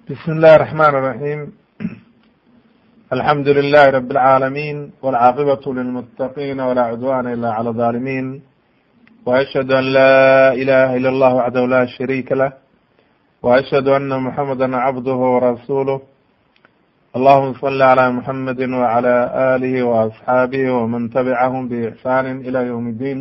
بسم الله الرحمن الرحيم الحمد لله رب العالمين والعاقبة للمتقين ولا عدوان إلا على الظالمين وأشهد أن لا إله إلا الله وحده لا شريك له وأشهد أن محمدا عبده ورسوله اللهم صل على محمد وعلى آله وأصحابه ومن تبعهم بإحسان إلى يوم الدين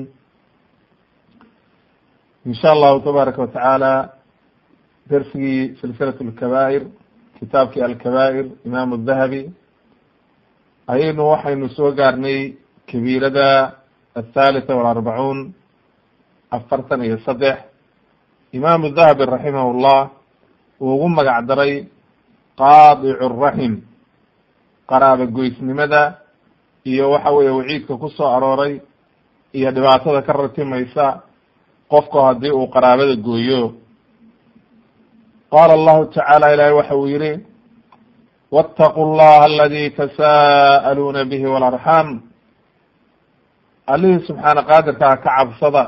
إن شاء الله تبارك وتعالى dersigii silsilat lkabaa'ir kitaabkii alkabaa'ir imaam dahabi ayaynu waxaynu soo gaarnay kabiirada athalitha walarbacuun afartan iyo saddex imaamu dahabi raximah llah uu ugu magac daray qaadicu raxim qaraaba goysnimada iyo waxa weeye waciidka ku soo arooray iyo dhibaatada ka ratimaysa qofku haddii uu qaraabada gooyo qaala allahu tacaala ilahi waxa uu yihi wاtaqu llaha aladi tasa'aluuna bihi walarxam allihii subxaana qaadirkaa ka cabsada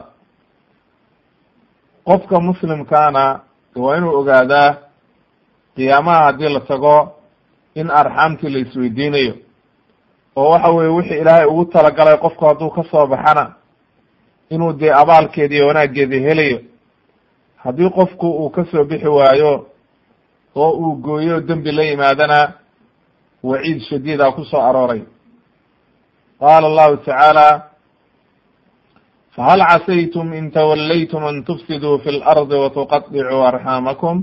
qofka muslimkaana waa inuu ogaadaa qiyaamaha haddii la tago in arxaamtii la isweydiinayo oo waxa weye wixii ilaahay ugu talagalay qofku hadduu ka soo baxana inuu dee abaalkeedi iyo wanaaggeedi helayo haddii qofku uu ka soo bixi waayo oo uu gooyo dembi la yimaadana waciid shadiida ku soo arooray qaala allahu tacaala fahal casaytum in tawallaytum an tufsiduu fi lardi watuqaطicuu arxaamakum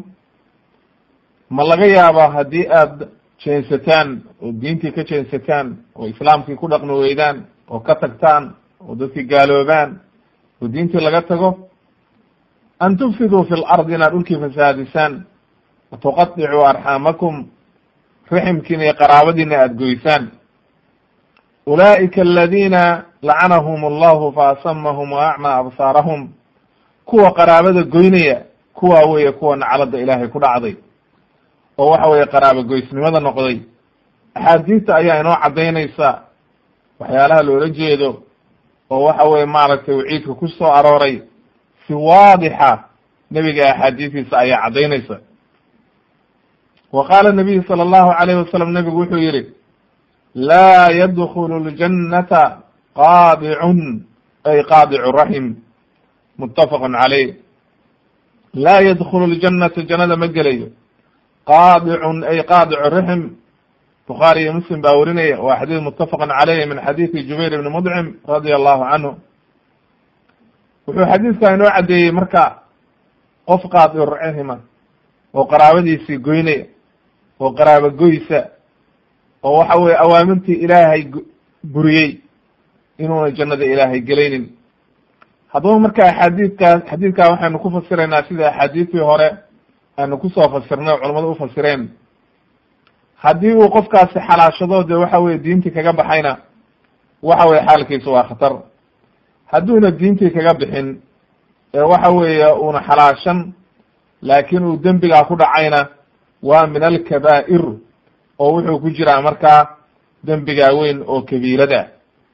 ma laga yaaba haddii aad jeensataan oo diintii ka jeensataan oo islaamkii ku dhaqmi weydaan oo ka tagtaan oo dadkii gaaloobaan oo diintii laga tago an tufsiduu fi lardi inaad dhulkii fasaadisaan watuqaطicuu arxaamakum riximkiina iyo qaraabadiina aada goysaan ulaa'ika aladina lacanahum allahu faasamahum wa acmaa absaarahum kuwa qaraabada goynaya kuwa weeye kuwa naclada ilaahay ku dhacday oo waxa weeye qaraabo goysnimada noqday axaadiista ayaa inoo caddaynaysa waxyaalaha loola jeedo oo waxa weye maaragtay waciidka ku soo arooray si waadixa nebiga axaadiistiisa ayaa caddaynaysa wa qaala nabiyu sala allahu alayhi wasalam nebigu wuxuu yihi laa yadkulu ljannata qaadicun ay qaadicu raxim muttafaqun caleyh laa yadkulu ljannata jannada ma gelayo qaadicun ay qaadicu raxim bukhaari iyo muslim baa werinaya waa xadiis muttafaqun caleyh min xadiisi jubayr ibni mudcim radia allahu canhu wuxuu xadiiskaa inoo caddeeyey marka qof qaadicu raxima oo qaraabadiisii goynaya oo qaraabo goysa oo waxa weye awaamirtii ilaahay buriyey inuuna jannada ilaahay gelaynin haddaba marka axaadiidkaas xadiidkaa waxaynu ku fasiraynaa sida axaadiistii hore aynu kusoo fasirnay oo culamadu ufasireen haddii uu qofkaasi xalaashado dee waxa weye diintii kaga baxayna waxa weye xaalkiisu waa khatar hadduuna diintii kaga bixin ee waxa weeye uuna xalaashan laakiin uu dembigaa ku dhacayna waa min alkabaa'ir oo wuxuu ku jiraa markaa dembigaa weyn oo kabiirada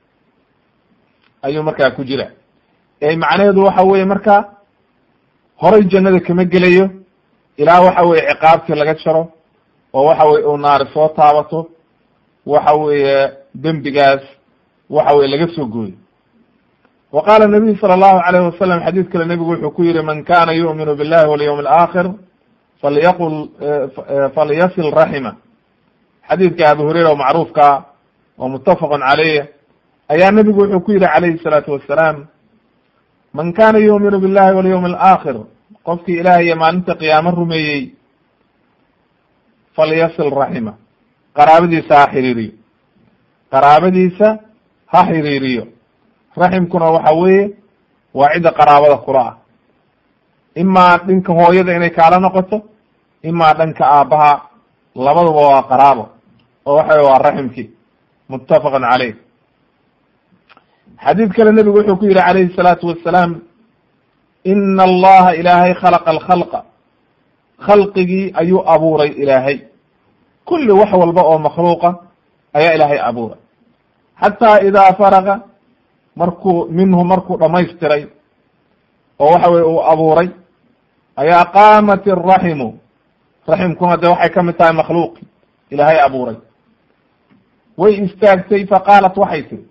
ayuu markaa ku jira ee macnaheedu waxa weye marka horay jannada kama gelayo ilaa waxa weye ciqaabtii laga jaro oo waxa weye uu naari soo taabato waxa weeye dembigaas waxa weye laga soo gooyo wa qaala nabiyu sala allahu alayhi wasalam xadiis kale nebigu wuxuu ku yihi man kana yu'minu billahi walyawm alaakhir falyaqul falyasil raxima xadiidka abu hureyra oo macruufka oo muttafaqun caleyh ayaa nebigu wuxuu ku yihi calayhi salaatu wassalaam man kana yu'minu billahi walyawm alaakhir qofkii ilaah iyo maalinta qiyaamo rumeeyey falyasil raxima qaraabadiisa ha xiriiriyo qaraabadiisa ha xiriiriyo raximkuna waxa weeye waa cidda qaraabada kula ah imaa dhinka hooyada inay kaala noqoto imaa dhanka aabbaha labaduba waa qaraabo oo waxa wey waa raximkii muttafaqun caleyh xadiid kale nebigu wuxuu ku yihi calayhi salaatu wassalaam ina allaha ilaahay khalaqa alkhalqa khalqigii ayuu abuuray ilaahay kulli wax walba oo makhluuqa ayaa ilaahay abuuray xataa idaa faraga markuu minhu markuu dhamaystiray oo waxa weye uu abuuray ayaa qaamat iraximu raximkuna dee waxay ka mid tahay makhluuqi ilaahay abuuray way istaagtay faqaalat waxay tiri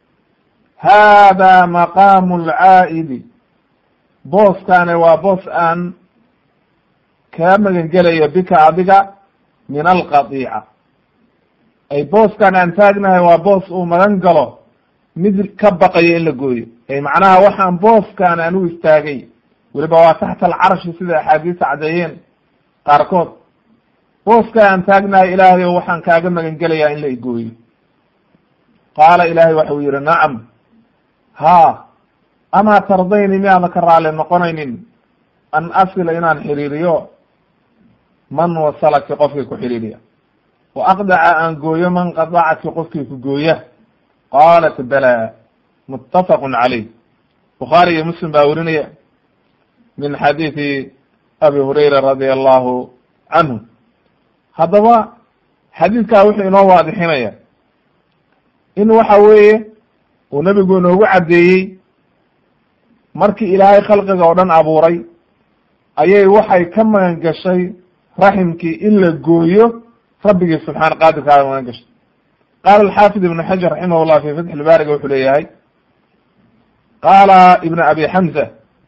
hada maqaamu alcaa'idi booskaane waa boos aan kaa magangelayo bika adiga min alqadiica ay booskaan aan taagnahay waa boos uu magan galo mid ka baqayo in la gooyo ay macnaha waxaan booskaan aan u istaagay weliba waa taxta alcarshi sida axaadiista caddeeyeen qaarkood booskaan aan taagnahay ilaahay o waxaan kaaga magan gelayaa in la igooyo qaala ilaahay waxau yihi nacam haa amaa tardayni miyaada ka raali noqonaynin an asila inaan xiriiriyo man wasalaki qofkii ku xidhiiriya wa aqdaca aan gooyo man qadacaki qofkii ku gooya qaalat bala muttafaqun calayh bukhaari iyo muslim baa werinaya min xadiidi abi hurayra radia allahu canhu haddaba xadiidkaa wuxuu inoo waadixinaya in waxa weeye uu nebigu inoogu caddeeyey markii ilaahay khalqiga oo dhan abuuray ayay waxay ka magan gashay raximkii in la gooyo rabbigii subxaana qaadirkaada magan gashay qaala alxaafid ibnu xajar raximah llah fi fatxi lbaariga wuxuu leeyahay qaala ibn abi xamza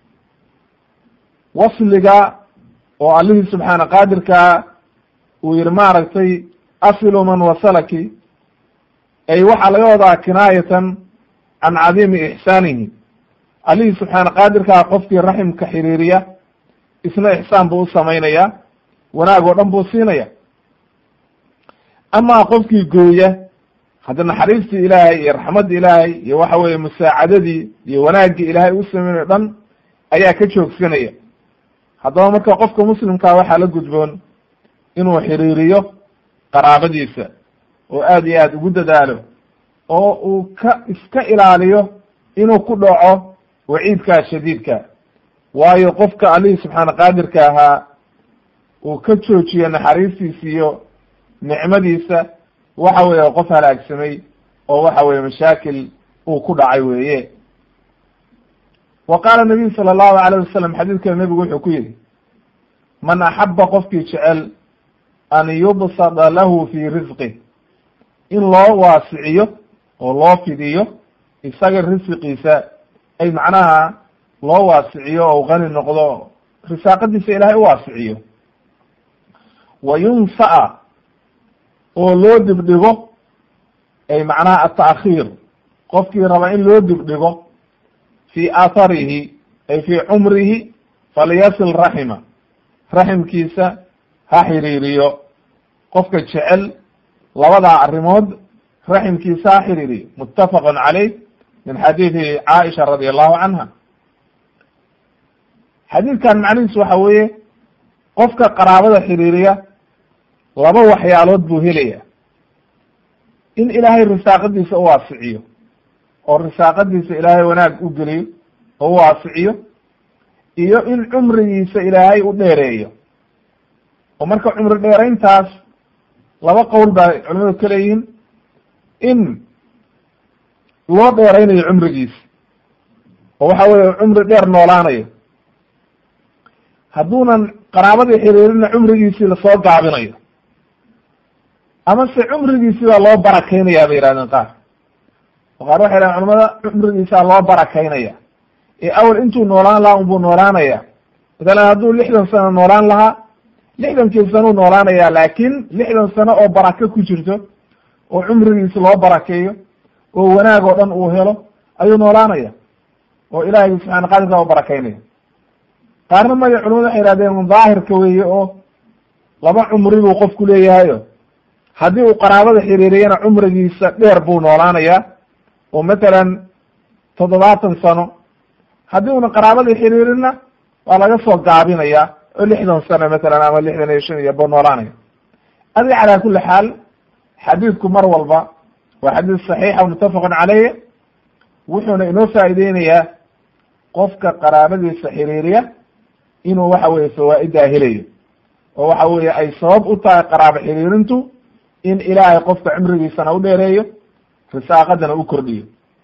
wasliga oo allihii subxaana qaadirkaa uu yihi maaragtay asilu man wasalaki ay waxaa laga wadaa kinaayatan can cadiimi ixsaanihi allihii subxaana qaadirkaa qofkii raximka xiriiriya isna ixsaan buu u samaynaya wanaag oo dhan buu siinaya amaa qofkii gooya hadda naxariistii ilaahay iyo raxmaddii ilaahay iyo waxa weeye musaacadadii iyo wanaaggii ilaahay u samaynayo dhan ayaa ka joogsanaya haddaba marka qofka muslimkaa waxaa la gudboon inuu xiriiriyo qaraabadiisa oo aad iyo aad ugu dadaalo oo uu ka iska ilaaliyo inuu ku dhaco waciidkaa shadiidka waayo qofka allihii subxaana qaadirka ahaa uu ka joojiyo naxariistiisa iyo nicmadiisa waxa weeye qof halaagsamay oo waxa weye mashaakil uu ku dhacay weeye wa qaala nabiyu sala allahu alayh wasalam xadiidkana nebigu wuxuu ku yihi man axaba qofkii jecel an yubsada lahu fi risqih in loo waasiciyo oo loo fidiyo isaga risqiisa ay macnaha loo waasiciyo oo qani noqdo risaaqadiisa ilaahay u waasiciyo wa yunsa'a oo loo dibdhigo ay macnaha ata'khiir qofkii raba in loo dibdhigo fi atharihi ay fi cumrihi falyasil raxima raximkiisa ha xiriiriyo qofka jecel labadaa arrimood raximkiisa ha xiriiriyo muttafaqun calayh min xadiidi caaisha radi allahu canha xadiidkan macnihiisu waxa weeye qofka qaraabada xiriiriya laba waxyaalood buu helaya in ilaahay risaaqadiisa u waasiciyo oo risaaqadiisa ilaahay wanaag u geliyo oo u waasiciyo iyo in cumrigiisa ilaahay u dheereeyo oo marka cumri dheerayntaas laba qowl baa culimadu ka leeyihiin in loo dheeraynayo cumrigiisa oo waxa weeye cumri dheer noolaanayo hadduunan qaraabadii xiriirina cumrigiisii lasoo gaabinayo ama se cumrigiisii baa loo barakeynayaa bay yihahdeen qaar oo qaar waxay dhahen culamada cumrigiisaa loo barakaynaya ee awel intuu noolaan lahaa unbuu noolaanaya matalan hadduu lixdan sano noolaan lahaa lixdankii sanuu noolaanaya laakin lixdan sano oo barako ku jirto oo cumrigiisi loo barakeeyo oo wanaag oo dhan uu helo ayuu noolaanaya oo ilaahay subxana qadirka oo barakaynaya qaarna maya culamadu waxay yihahdeen daahirka weeye oo laba cumri buu qofku leeyahayo haddii uu qaraabada xiriiriyana cumrigiisa dheer buu noolaanaya oo matalan toddobaatan sano haddii una qaraabadii xiriirina waa laga soo gaabinaya oo lixdan sano matalan ama lixdan iyo shan iyo buu noolaanaya adi calaa kuli xaal xadiidku mar walba waa xadiis saxiixa muttafaqun caleyh wuxuuna inoo faa'iideynayaa qofka qaraabadiisa xiriiriya inuu waxa weye fawaa'idaa helayo oo waxa weeye ay sabab u tahay qaraabo xiriirintu in ilaahay qofka cumrigiisana u dheereeyo risaaqadana u kordhiyo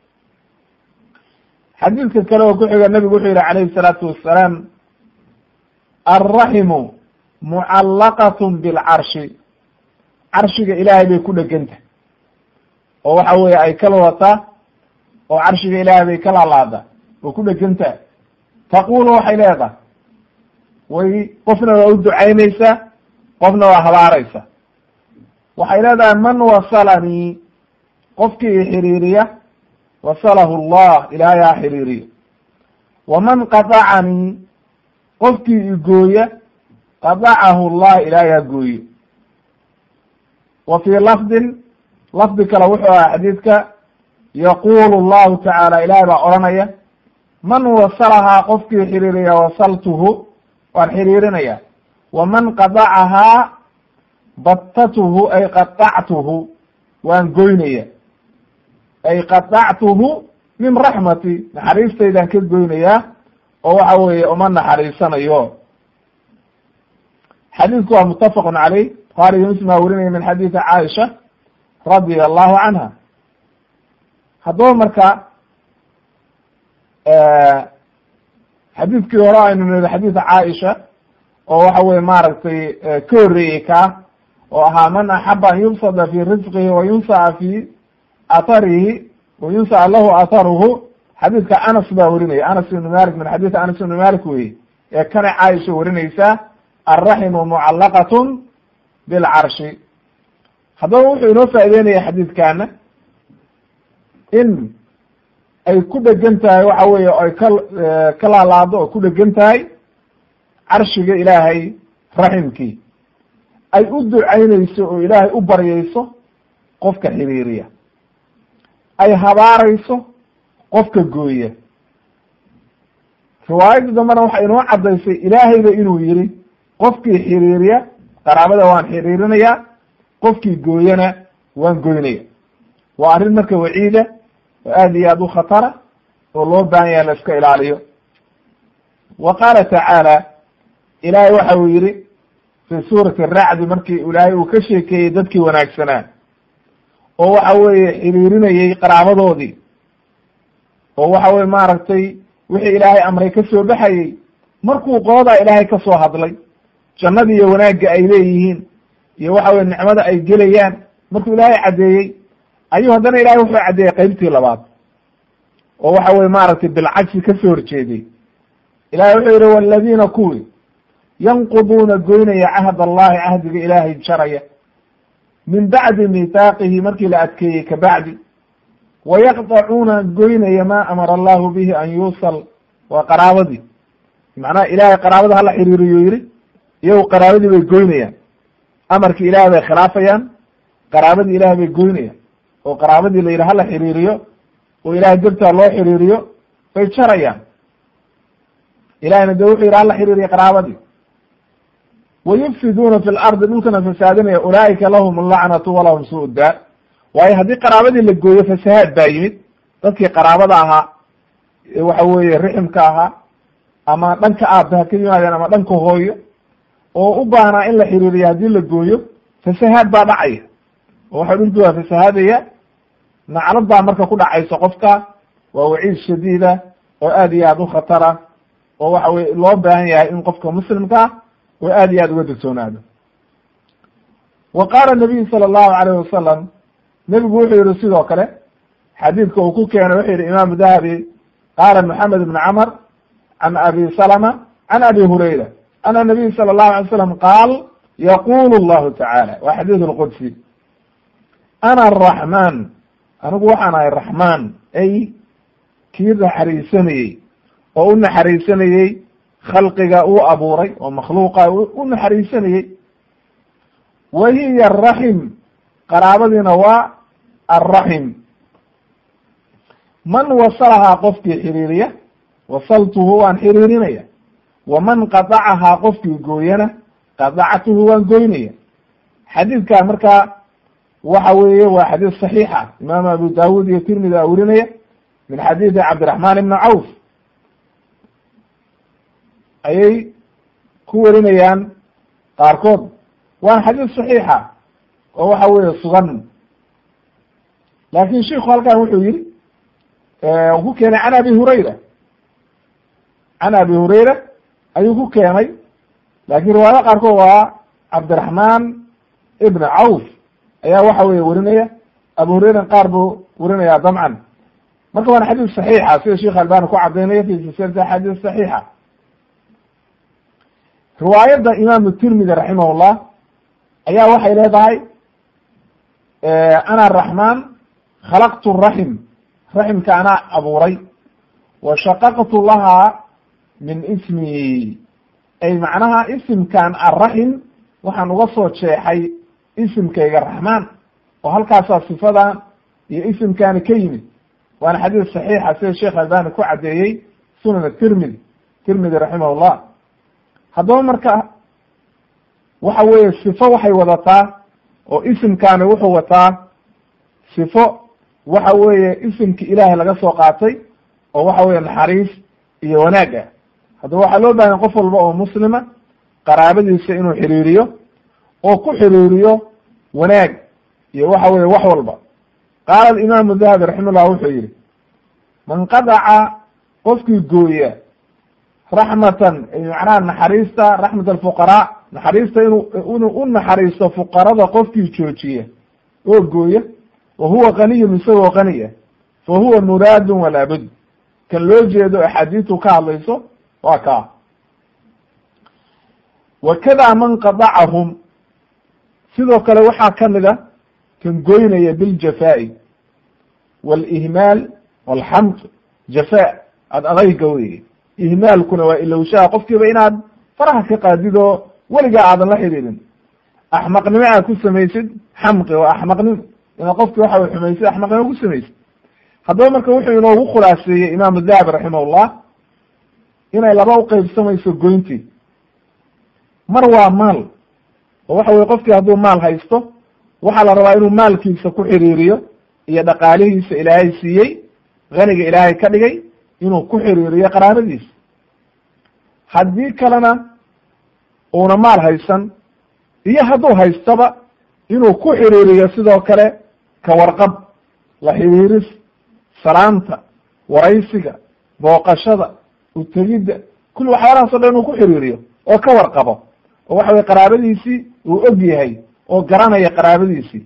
xadiidka kale oo ku xiga nebigu wuxuu yihi calayhi salaatu wassalaam alraximu mucallaqatun bilcarshi carshiga ilaahay bay ku dhegantah oo waxa weeye ay kala wataa oo carshiga ilaahay bay ka laalaada oo ku dhegantah taqulu waxay leedahay way qofna waa u ducaynaysaa qofna waa habaaraysa waxay leedahay man wasalanii qofkii xiriiriya wasalahu allah ilaahay ha xiriiriyo waman qadacanii qofkii igooya qadacahu allah ilaahay ha gooyo wa fii lafdin lafdi kale wuxuu aha xadiidka yaqulu llahu tacaala ilaahay baa odhanaya man wasalahaa qofkii xiriiriya wasaltuhu waan xiriirinaya waman qadacahaa battatuhu ay qadactuhu waan goynaya ay qadactuhu min raxmati naxariistaydaan ka goynayaa oo waxa weeye uma naxariisanayo xadiidku waa mutafaqun caleyh buhaari iyo muslim aa werinaya min xadiidi caaisha radia allahu canha haddaba marka xadiidkii hore aynu niri xadiida caaisha oo waxa weye maaragtay ka horreeyey kaa oo ahaa man axaba an yubsada fi risqihi wa yunsa'a fi atharihi wa yunsa'a lahu atharuhu xadiidka anas baa werinaya anas ibnu malik min xadiidi anas ibnu malik weye ee kana caaisha werinaysaa alraximu mucallaqatun bilcarshi haddaba wuxuu inoo faa'ideynaya xadiidkana in ay ku dhegan tahay waxa weeye ay ka ka laalaado oo ku dhegan tahay carshiga ilaahay raximkii ay u ducaynayso oo ilaahay u baryayso qofka xiriiriya ay habaarayso qofka gooya riwaayadda dambena waxay inoo caddaysay ilaahayba inuu yiri qofkii xiriiriya qaraabada waan xiriirinayaa qofkii gooyana waan goynaya waa arrin marka waciida oo aad iyo aad u khatara oo loo baahan yahay la iska ilaaliyo wa qaala tacaala ilaahay waxa uu yihi fi suurati aracdi markii ilaahay uu ka sheekeeyey dadkii wanaagsanaa oo waxa weeye xiriirinayey qaraabadoodii oo waxa weye maaragtay wixii ilaahay amray ka soo baxayey markuu qoodaa ilaahay ka soo hadlay jannada iyo wanaagga ay leeyihiin iyo waxa weye nicmada ay gelayaan markuu ilaahay caddeeyey ayuu haddana ilahay wuxuu caddeeyey qeybtii labaad oo waxa weye maaragtay bilcagsi ka soo horjeeday ilahay wuxuu yihi waladiina kuwii yanquduuna goynaya cahd allahi cahdiga ilaahay jaraya min bacdi mithaaqihi markii la adkeeyey kabacdi wayaqdacuuna goynaya ma amara allahu bihi an yuusal waa qaraabadii macnaha ilahay qaraabada hala xiriiriyo yihi iyagu qaraabadii bay goynayaan amarkii ilahay bay khilaafayaan qaraabadii ilahay bay goynayaan oo qaraabadii la yidhi hala xiriiriyo oo ilahay dartaa loo xiriiriyo bay jarayaan ilahayna de wuxuu yidhi hala xiriiriyo qaraabadii wayufsiduuna fi lardi dhulkana fasaadinaya ulaa'ika lahum allacnatu walahum suu daar waayo haddii qaraabadii la gooyo fasahaad baa yimid dadkii qaraabada ahaa waxa weeye riximka ahaa ama dhanka aabba ha ka yimaadeen ama dhanka hooyo oo u baahnaa in la xiriiriyo haddii la gooyo fasahaad baa dhacaya oo waxa dhulkii waa fasahaadaya naclad baa marka ku dhacaysa qofka waa waciid shadiida oo aad iyo aad u khatara oo waxa weye loo baahan yahay in qofka muslimkaa oo aad iyo aad uga degsoonaado wa qaala nabiyu sala allahu alayh wasalam nebigu wuxuu yihi sidoo kale xadiidka uu ku keenay wuxuu yihi imaamu dahabi qaala moxamed ibn camr can abi salama can abi hurayra ana nabiy sala allahu alay slam qaal yaqulu llahu tacaala waa xadiid lqudsi ana araxmaan anigu waxaan ahay raxmaan ay kii naxariisanayey oo u naxariisanayey khalqiga uu abuuray oo makhluuqa u naxariisanayey wa hiya araxim qaraabadiina waa alraxim man wasalahaa qofkii xiriiriya wasaltuhu waan xiriirinaya waman qadacahaa qofkii gooyana qadactuhu waan goynaya xadiidkaa markaa waxa weeye waa xadiid saxiixa imaam abu dawud iyo tirmidi aa werinaya min xadiidi cabdiraxmaan ibni cawf ayay ku werinayaan qaarkood waa xadiid saxiixa oo waxa weeye sugan laakin shiku halkan wuxuu yihi ku keenay can abi hurayra can abi hurayra ayuu ku keenay laakiin riwaayada qaarkood waa cabdiraxmaan ibn cawf ayaa waxa weye werinaya abu hureyran qaar buu werinaya dabcan marka waana xadiis saxiixa sida sheekh albani ku cadaynaya fi silsilati axaadiis saxiixa riwaayadda imaamu tirmidi raximahullah ayaa waxay leedahay ana raxmaan khalaqtu raxim raximka anaa abuuray wa shaqaqtu lahaa min ismi ay macnaha isimkan arraxim waxaan uga soo jeexay isimkayga raxmaan oo halkaasaa sifadan iyo isimkaani ka yimid waana xadiis saxiixa sida sheekh albani ku caddeeyey sunan tirmidi tirmidi raximahullah haddaba marka waxa weeye sifo waxay wadataa oo isimkaani wuxuu wataa sifo waxa weeye isimki ilaahay laga soo qaatay oo waxa weye naxariis iyo wanaag ah haddaba waxaa loo bahanya qof walba oo muslima qaraabadiisa inuu xiriiriyo oo ku xiriiriyo wanaag iyo waxa weye wax walba qaala alimaamu dahabi raximahullah wuxuu yihi man qadaca qofkii gooya raxmatan macnaha naxariista raxmat alfuqaraa naxariista inuu inuu u naxariisto fuqarada qofkii joojiya oo gooya wa huwa kaniyun isagoo qaniya fa huwa muraadun walaabud kan loo jeedo axaadiistu ka hadlayso waa kaa wakada man qadacahum sidoo kale waxaa kamid a kan goynaya biljafaa'i walihmaal walxamd jafaa ad adayga weye ihmaalkuna waa ilowshaha qofkiiba inaad faraha ka qaadid oo weligaa aadan la xidhiidin axmaqnimo aad ku samaysid xamqi waa axmaqnimo inaad qofki waxa way xumaysid axmaqnimo ku samaysid haddaba marka wuxuu inoogu khulaaseeyey imaamu dahabi raximahullah inay laba uqeybsamayso goyntii mar waa maal oo waxa weye qofkii hadduu maal haysto waxaa la rabaa inuu maalkiisa ku xiriiriyo iyo dhaqaalihiisa ilaahay siiyey haniga ilaahay ka dhigay inuu ku xiriiriyo qaraabadiisa haddii kalena uuna maal haysan iyo hadduu haystaba inuu ku xiriiriyo sidoo kale ka warqab la xiriiris salaanta waraysiga booqashada utegidda kulli waxyaalahaas o dhan inuu ku xiriiriyo oo ka warqabo oo waxa weye qaraabadiisii uu og yahay oo garanaya qaraabadiisii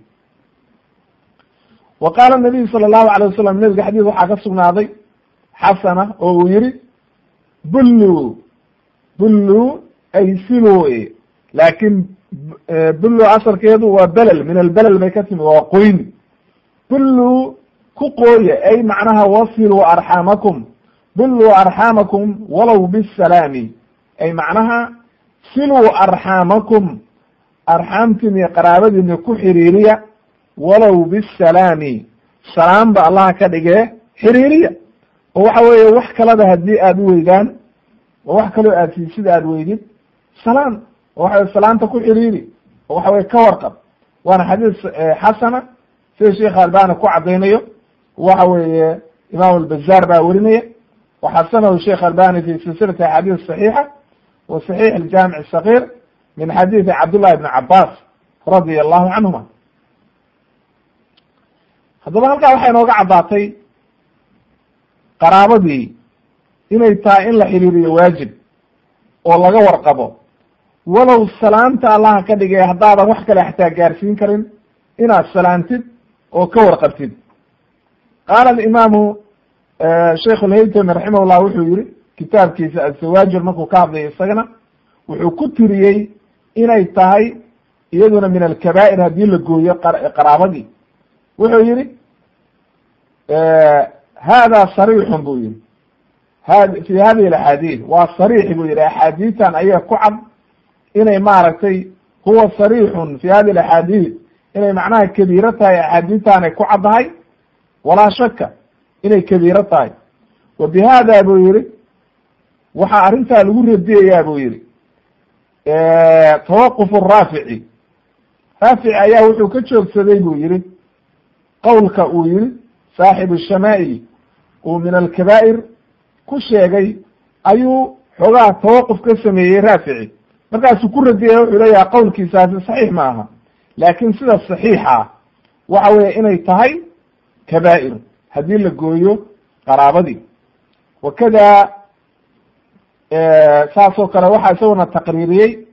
wa qaala nabiyu sala allahu alay wasalam nebiga xadiis waxaa ka sugnaaday xasana oo uu yihi bullu bullu ay silu laakin bullu asalkeedu waa belel min albelel bay ka timi waa qoyni bullu ku qooya ay macnaha wasiluu arxaamakum bulluu arxaamakum walow bisalaami ay macnaha siluu arxaamakum arxaamtiin iyo qaraabadiina ku xiriiriya walow bisalaami salaamba allaha ka dhigee xiriiriya oo waxa weeye wax kalada haddii aada u weydaan oo wax kaloo aad siisid aada weydid salaam oo waxa weye salaanta ku xiriiri oo waxa weye ka warqab waana xadiis xasana sida sheekha albani ku caddaynayo waxa weeye imaam albazar baa werinaya waxasanahu sheekh albani fi silsilati axaadiis saxiixa wa saxiix aljaamic asakir min xadiidi cabdullahi bni cabas radia allahu canhuma haddaba halkaa waxay inooga caddaatay qaraabadii inay tahay in la xiriiriyo waajib oo laga warqabo walow salaanta allaha ka dhigay haddaadan wax kale xataa gaarsiin karin inaad salaantid oo ka warqabtid qaala alimaamu sheikh lhaytami raximah llah wuxuu yihi kitaabkiisa azawaajir markuu ka hadlayo isagana wuxuu ku tiriyey inay tahay iyaduna min alkabaa'ir haddii la gooyo qaraabadii wuxuu yihi hada sarixun buu yihi had fi hadihi alaxaadiid waa sarix buu yihi axaadiitan ayaa ku cad inay maaragtay huwa sarixun fi hadihi alaxaadiid inay macnaha kabiiro tahay axaadiitanay ku caddahay walaa shaka inay kabiiro tahay wa bi hada buu yihi waxaa arrintaa lagu radiyayaa buu yihi tawaquf raafici raafici ayaa wuxuu ka joogsaday buu yihi qowlka uu yihi saaxibu shamaa'il uu min alkabaa'ir ku sheegay ayuu xoogaha tawaquf ka sameeyey raafici markaasuu ku radiyaya wuxuu leeyaha qowlkiisaasi saxiix ma aha laakin sida saxiixa waxa weeye inay tahay kabaa'ir haddii la gooyo qaraabadii wakada saasoo kale waxaa isaguna taqriiriyey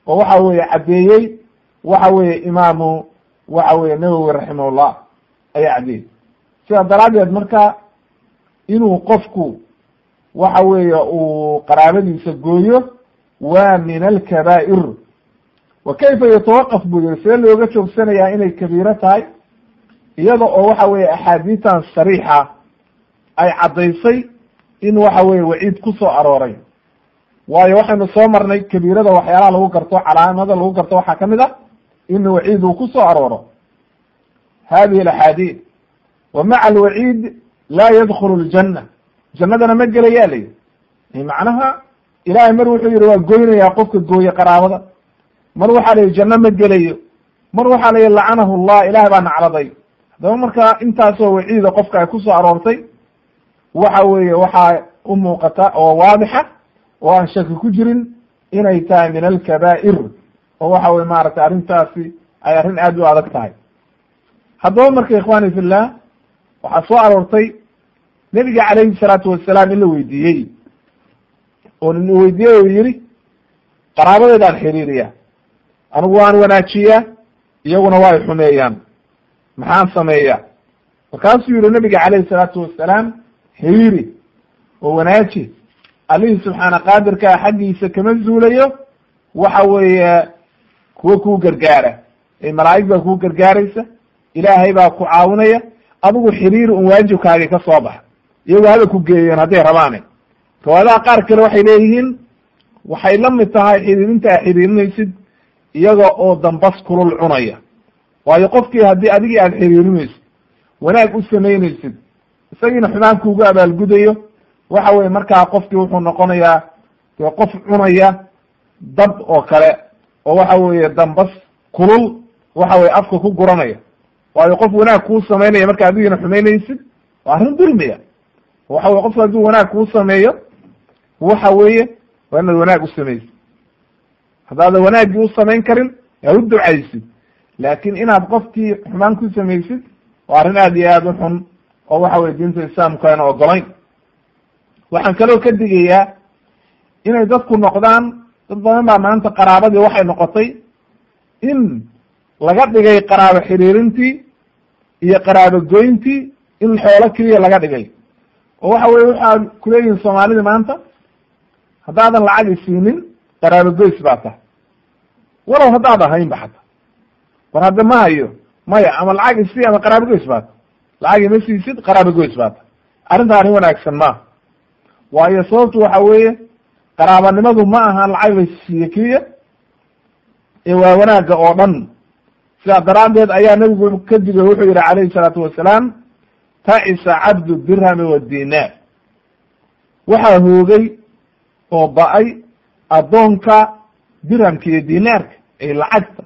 oo waxa weeye caddeeyey waxa weeye imaamu waxa weeye nawowi raximahullah ayaa caddeeyey sidaa daraaddeed marka inuu qofku waxa weeye uu qaraabadiisa gooyo waa min alkabaa'ir wa kayfa yatawaqaf buu yiri see looga joogsanayaa inay kabiiro tahay iyada oo waxa weeye axaadiistan sariixa ay caddaysay in waxa weeye waciid ku soo arooray waayo waxaynu soo marnay kabiirada waxyaalaha lagu garto calaamada lagu garto waxaa kamid a in waciid uu ku soo arooro hadihi alaxaadiid wa maca alwaciid laa yadkhulu ljanna jannadana ma gelayaa la yihi macnaha ilahay mar wuxuu yihi waa goynayaa qofka gooye qaraabada mar waxaa la yihi janno ma gelayo mar waxaa la yihi lacanahu llah ilahay baa nacladay haddaba marka intaasoo waciida qofka ay kusoo aroortay waxa weeye waxaa u muuqata oo waadixa oo aan shaki ku jirin inay tahay min alkabaa'ir oo waxa weye maaragtay arrintaasi ay arrin aad u adag tahay haddaba marka ikhwani fillah waxaa soo aroortay nebiga calayhi salaatu wasalaam in la weydiiyey oo la weydiiyey oo yihi qaraabadeedaan xiriiriya anigu waan wanaajiyaa iyaguna waa ay xumeeyaan maxaan sameeya markaasuu yihi nabiga calayhi salaatu wasalaam xiriiri oo wanaaji allihii subxaana qaadirkaa xaggiisa kama zuulayo waxa weeye kuwa kuu gargaara ee malaa'ig baa kuu gargaaraysa ilaahay baa ku caawinaya adigu xiriiri un waajibkaagi ka soo baxa iyagu haba ku geeyeen hadday rabaane riwaayadaha qaar kale waxay leeyihiin waxay la mid tahay xiriirinta a xiriirinaysid iyaga oo dambas kulul cunaya waayo qofkii haddii adigii aada xiriirinaysid wanaag u samaynaysid isagiina xumaan kuugu abaalgudayo waxa weye markaa qofkii wuxuu noqonayaa dee qof cunaya dab oo kale oo waxa weeye dambas kulul waxa weye afka ku guranaya waayo qof wanaag kuu samaynaya marka adigiina xumaynaysid waa arrin dulmiya waxa weye qofku hadduu wanaag kuu sameeyo waxa weeye waa inaad wanaag u samaysid haddaadan wanaaggii u samayn karin yaa u ducaysid laakin inaad qofkii xumaan ku samaysid waa arrin aad iyo aad u xun oo waxa weye diinta islaamku ayna ogolayn waxaan kaloo ka digayaa inay dadku noqdaan dad badan baa maanta qaraabadii waxay noqotay in laga dhigay qaraabo xiriirintii iyo qaraabo goyntii in xoolo keliya laga dhigay oo waxa weye waxaa kuleeyihin soomaalida maanta haddaadan lacag isiinin qaraabo goys baa tahay walow haddaad ahaynba xata war hadda ma hayo maya ama lacag isii ama qaraabo goys baa tahay lacag ima siisid qaraabo goys baa tahay arrintaa arrin wanaagsan maaha waayo sababtu waxa weeye qaraabanimadu ma aha lacag la siiye keliya ee waa wanaagga oo dhan sidaa daraaddeed ayaa nebigu ka digay wuxuu yihi calayhi salaatu wasalaam tacisa cabdu dirhami wadinaar waxaa hoogay oo ba-ay addoonka dirhamka iyo dinaarka ay lacagta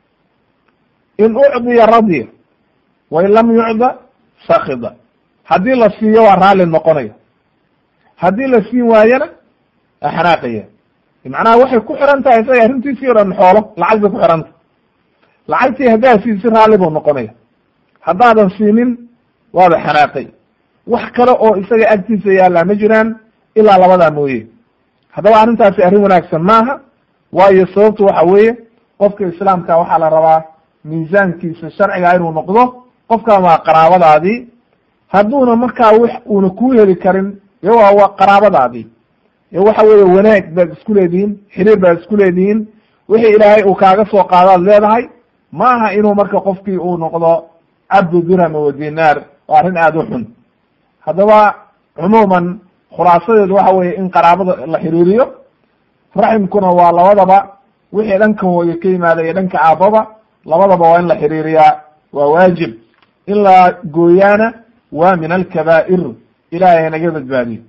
in ucdiya radiya wain lam yucda sakida haddii la siiyo waa raalli noqonaya haddii la siin waayana axnaaqaya macnaha waxay ku xiran tahay isaga arrintiisii o dhan xoolo lacag bay ku xiran tahay lacagtii haddaad siisi raalli buu noqonaya haddaadan siinin waaba xanaaqay wax kale oo isaga agtiisa yaallaa ma jiraan ilaa labadaa mooye haddaba arrintaasi arrin wanaagsan maaha waayo sababtu waxa weeye qofka islaamka waxaa la rabaa miisaankiisa sharciga inuu noqdo qofkan waa qaraabadaadii hadduuna markaa w uuna kuu heli karin yo waa waa qaraabadaadii yo waxa weeye wanaag baad isku leedihiin xiriir baad isku leedihiin wixii ilaahay uu kaaga soo qaadaad leedahay ma aha inuu marka qofkii uu noqdo cabdu dirham wa dinaar waa arrin aada u xun haddaba cumuuman khulaasadeedu waxa weeye in qaraabada la xiriiriyo raximkuna waa labadaba wixii dhanka hooye ka yimaada iyo dhanka aababa labadaba waa in la xiriiriyaa waa waajib in la gooyaana waa min alkabaa'ir ilahay hanaga badbaadiyo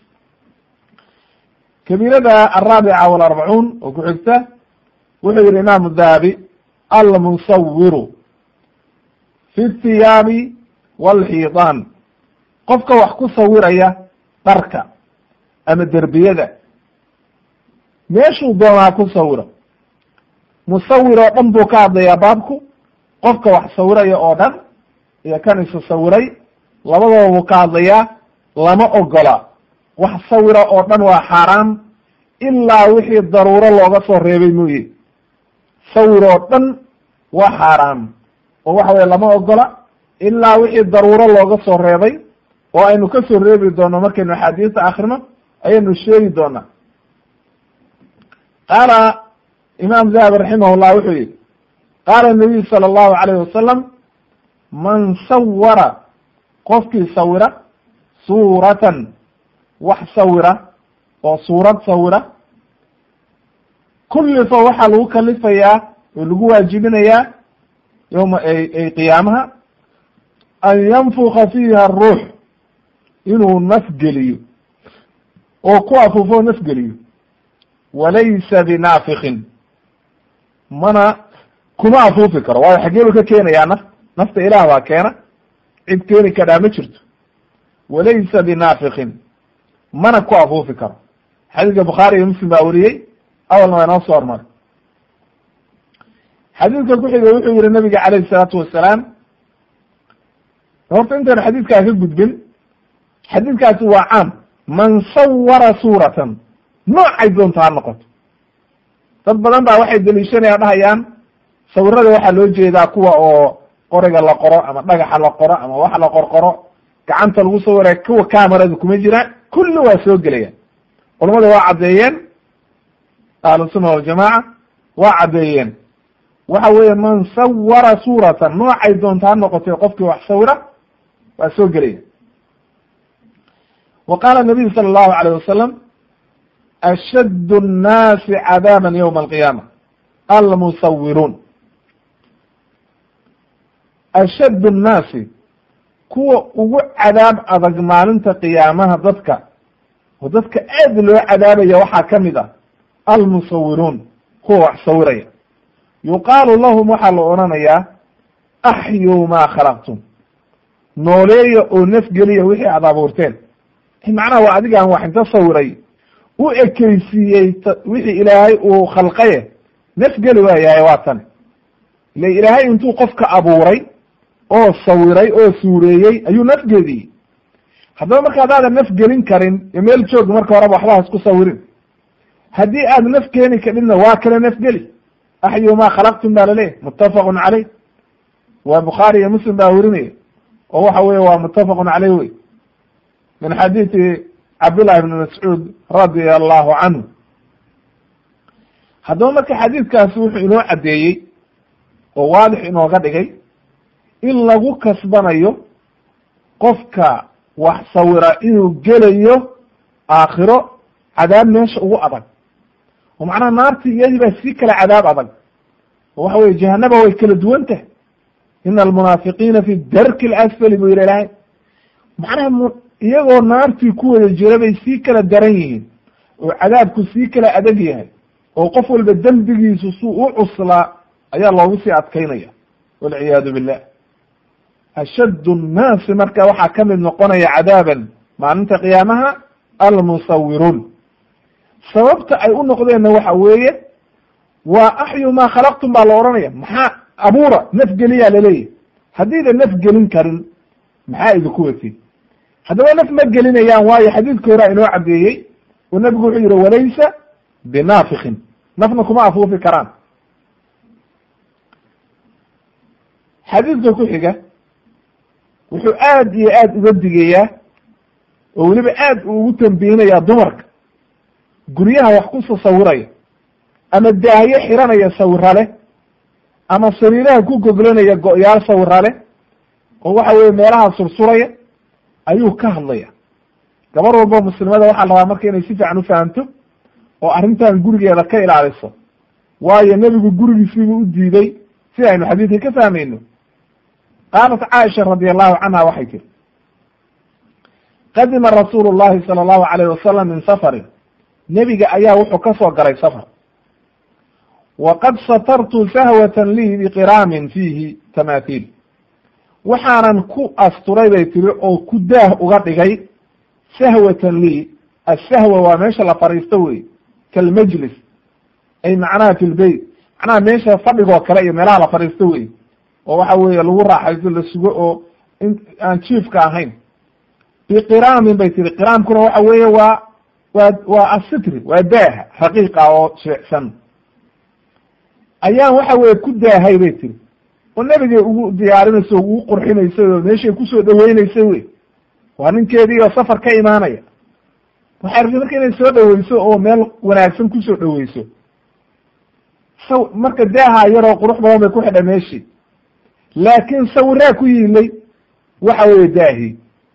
kabiirada alraabica walarbacuun oo ku xigta wuxuu yihi imaamu dahabi almusawiru fi thiyaabi walxiidaan qofka wax ku sawiraya dharka ama derbiyada meeshuu doonaa ku sawiro musawir oo dhan buu ka hadlayaa baabku qofka wax sawiraya oo dhan iyo kan isu sawiray labadaba buu ka hadlayaa lama ogola wax sawira oo dhan waa xaaraam ilaa wixii daruuro looga soo reebay mooye sawir oo dhan waa xaaraam oo waxa weye lama ogola ilaa wixii daruuro looga soo reebay oo aynu ka soo reebi doono markaynu axaadiista akrino ayaynu sheegi doonaa qaala imaam zahabi raximahullah wuxuu yihi qaala nabiyu sala allahu alayhi wasalam man sawara qofkii sawira suuratan wax sawira oo suurad sawira kullifa waxaa lagu kalifayaa oo lagu waajibinayaa yowma ay qiyaamaha an yanfuka fiiha aruux inuu nafgeliyo oo ku afuufo nafgeliyo walaysa binaafikin mana kuma afuufi karo waayo xageelu ka keenayaa naf nafta ilaah baa keena cid keeni kadhaa ma jirto walaysa binaafikin mana ku afuufi karo xadiidka bukhaari iyo muslim baa weriyey awalna waa inoo soo hormaray xadiidka ku xiga wuxuu yihi nabiga calayhi isalaatu wasalaam horta intaynu xadiidkaa ka gudbin xadiidkaasi waa caam man sawara suuratan noocay doonto ha noqoto dad badan baa waxay deliishanayaan dhahayaan sawirada waxaa loo jeedaa kuwa oo qoriga la qoro ama dhagaxa la qoro ama wax la qorqoro gacanta lagu sawiraya kuwa camerada kuma jiraan kulli waa soo gelaya culamada waa caddeeyeen ahlusunna waljamaaca waa caddeeyeen waxa weeye man sawara suuratan noocay doonto ha noqotay qofkii wax sawira waa soo gelaya wa qaala nabiyu sala allahu alayh wasalam ashadd الnaasi cadaaban ywma alqiyaama almusawiruun ashadd الnaasi kuwa ugu cadaab adag maalinta qiyaamaha dadka oo dadka aad loo cadaabaya waxaa ka mid ah almusawiruun kuwa wax sawiraya yuqaalu lahum waxaa la odhanayaa axyuu maa khalaqtum nooleeya oo nafgeliya wixii aad abuurteen macnaha waa adigaan wax inta sawiray u ekeysiiyey wixii ilaahay uu khalqaye nafgeli waayahay waa tani ile ilaahay intuu qofka abuuray oo sawiray oo suureeyey ayuu nafgeliyey haddaba marka hadaadan nafgelin karin iyo meel joog marka horeba waxba ha isku sawirin haddii aad naf keeni kadhinna waa kale nafgeli axyu maa khalaqtum baa laleeyahy muttafaqun caleyh waa bukhaari iyo muslim baa werinaya oo waxa weye waa muttafaqun caleyh wey min xadiidi cabdullahi ibni mascuud radia allahu canhu haddaba marka xadiidkaasi wuxuu inoo caddeeyey oo waadix inooga dhigay in lagu kasbanayo qofka wax sawira inuu gelayo aakhiro cadaab meesha ugu adag oo macnaha naartii iyadii baa sii kala cadaab adag oo waxa weye jahanaba way kala duwan tahay ina almunaafiqiina fi darki alasfali buu yihi ilaahay macnaha iyagoo naartii ku wada jira bay sii kala daran yihiin oo cadaabku sii kala adag yahay oo qof walba dembigiisu suu u cuslaa ayaa loogu sii adkaynaya walciyaadu billah ashaddu nnaasi marka waxaa ka mid noqonaya cadaaban maalinta qiyaamaha almusawiruun sababta ay u noqdeenna waxa weeye waa axyu maa khalaqtum baa la odhanaya maxaa abuura nafgeliyaa laleeyahy haddiida naf gelin karin maxaa idinku wati haddaba naf ma gelinayaan waayo xadiidka horaa inoo caddeeyey oo nebigu wuxuu yihi walaysa binaafikin nafna kuma afuufi karaan xadiidka ku xiga wuxuu aad iyo aad uga digayaa oo weliba aad uu ugu tambihinayaa dumarka guryaha wax ku sasawiraya ama daahyo xiranaya sawira leh ama sariiraha ku goglanaya go-yaal sawira leh oo waxa weye meelaha sursuraya ayuu ka hadlaya gabar walba muslimada waxaa la rabaa marka inay si fiican ufahamto oo arrintan gurigeeda ka ilaaliso waayo nebigu gurigiisiibuu u diiday si aynu xadiidka ka fahmayno qaalat caaisha radi allahu canha waxay tiri qadima rasuulu llahi sala allahu alayh wasalam min safarin nebiga ayaa wuxuu ka soo galay safar waqad satartu sahwatan lii biqiraamin fiihi tamaathiil waxaanan ku asturay bay tiri oo ku daah uga dhigay sahwatan lii asahwa waa meesha la fadhiisto wey kalmajlis ay macnaha fi lbeyt macnaha meesha fadhigoo kale iyo meelaha la fadhiisto wey oo waxa weeye lagu raaxaysto la sugo oo in aan jiifka ahayn biqiraamin bay tiri qiraamkuna waxa weeye waa waa waa asitri waa daaha raqiiqa oo sheecsan ayaan waxa weye ku daahay bay tiri oo nebigay ugu diyaarinayso o ugu qurxinaysay oo meeshay kusoo dhaweynaysay wey waa ninkeedii oo safar ka imaanaya waxay rabtay marka inay soo dhaweyso oo meel wanaagsan kusoo dhaweyso saw marka daaha yaroo qurux badan bay ku xidha meeshii laakiin sawiraa ku yiilay waxa weeye daahii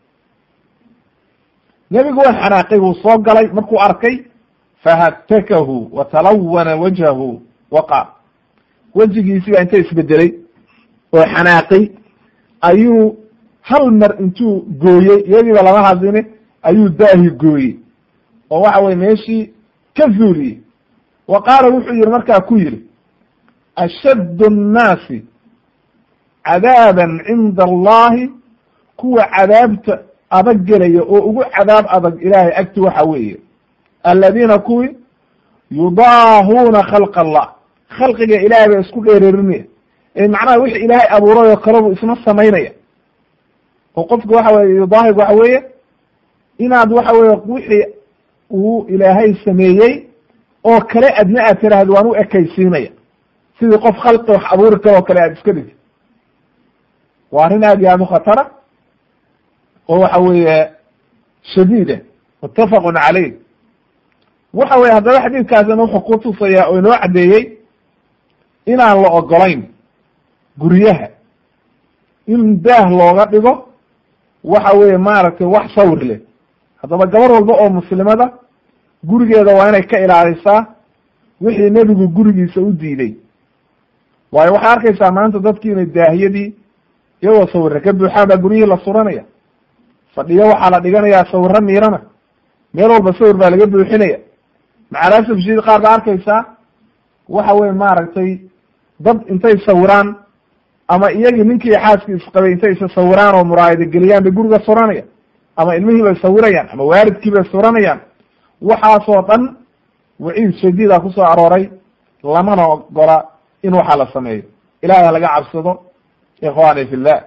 nebigu waa xanaaqay wuu soo galay markuu arkay fahatakahu wa talawana wajhahu waqa wejigiisii baa inta isbedelay oo xanaaqay ayuu hal mar intuu gooyey iyadiiba lama hadline ayuu daahi gooyey oo waxa weye meeshii ka zuuliyey wa qaala wuxuu yihi markaa ku yihi ashaddu annaasi cadaaban cinda allahi kuwa cadaabta adag gelaya oo ugu cadaab adag ilaahay agti waxa weeye aladiina kuwii yudaahuuna khalq allah khalqiga ilaahay ba isku dheereerinaya ee macnaha wixi ilaahay abuuray oo kale buu isna samaynaya oo qofka waxa weye yudaahig waxa weeye inaad waxa weye wixii uu ilaahay sameeyey oo kale adna aad tiraahdo waan u ekaysiinaya sidii qof khalqi wax abuuri karo oo kale aad iska dhigto waa arrin aad iyo aad u khatara oo waxa weeye shadiida muttafaqun caleyh waxa weye haddaba xadiidkaasina wuxuu ku tusayaa oo inoo caddeeyey inaan la ogolayn guryaha in daah looga dhigo waxa weeye maaragtay wax sawir leh haddaba gabar walba oo muslimada gurigeeda waa inay ka ilaalisaa wixii nebigu gurigiisa u diiday waayo waxay arkaysaa maanta dadkii inay daahiyadii iyagoo sawirra ka buuxaan baa guryihii la suranaya fadhiyo waxaa la dhiganayaa sawirro miirana meel walba sawir baa laga buuxinaya macalasaf shadiid qaar baa arkaysaa waxa weye maaragtay dad intay sawiraan ama iyagii ninkii xaaskii isqabay intay isa sawiraan oo muraayada geliyaan bay guriga suranaya ama ilmihii bay sawirayaan ama waalidkii bay suranayaan waxaasoo dhan waciid shadiida kusoo arooray lamana ogola in waxaa la sameeyo ilahay ha laga cabsado ikhwani fi llah